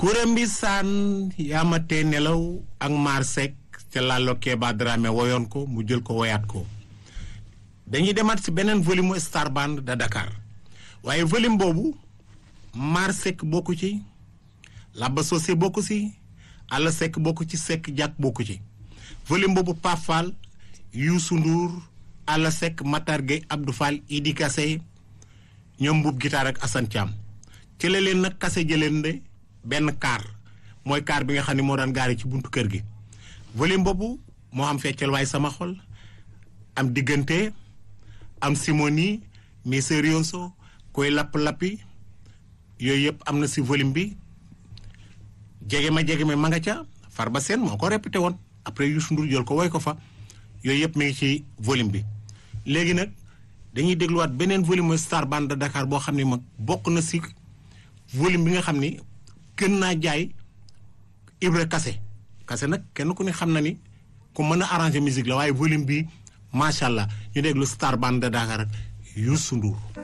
kurémbi saan yaamatee nelaw ak maar Seck ca Lalo Keba Dramé woyoon ko mu jël ko woyaat ko dañuy demaat ci beneen volume mu Star Band de Dakar waaye volume boobu maar Seck bokku ci Laba Socé bokku ci Alla Seck bokku ci Seck Diak bokku ci volume boobu Pape Fall Youssou Ndour Alla Seck Matar Gueye Abdou Fall Idi Kassé ñoom mbuub guitare ak Assane Thiam ci la leen nag kase jëleen de benn kaar mooy kaar bi nga xam ne moo daan gaari ci buntu kër gi volume boobu moo am feccal waaye sama xol am diggante am simoni miserioso koy lapp-lappi yooyu yëpp am na si volume bi jege ma jege ma ma nga ca Farba Seen moo ko répété woon après Youssou Ndour jël ko woy ko fa yooyu yëpp mi ngi ci volume bi léegi nag dañuy dégluwaat beneen volume mooy Star Band de Dakar boo xam ne mag bokk na si volume bi nga xam ni gën naa jaay Ibra Kase Kase nag kenn ku ne xam na ni ku mën a arranger musique la waaye volume bi macha allah ñu déglu Star Band de Dakar ak Youssou Ndour